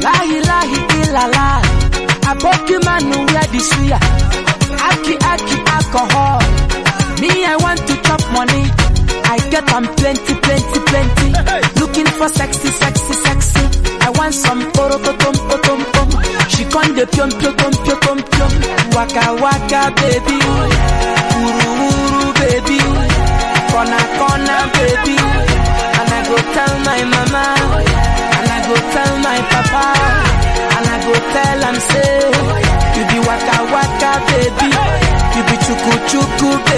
Lahi lahi ilala. Aboki manu where the suya. Aki aki alcohol. Me I want to chop money. I get am plenty plenty plenty. Looking for sexy sexy sexy. I want some porokotom potom pom. She con de piom piom piom piom piom piom. Waka waka baby. Uru uru baby. Corner corner baby. And I go tell my mama. And I go tell my papa. And I go tell am say. You be waka waka baby. You be chuku chuku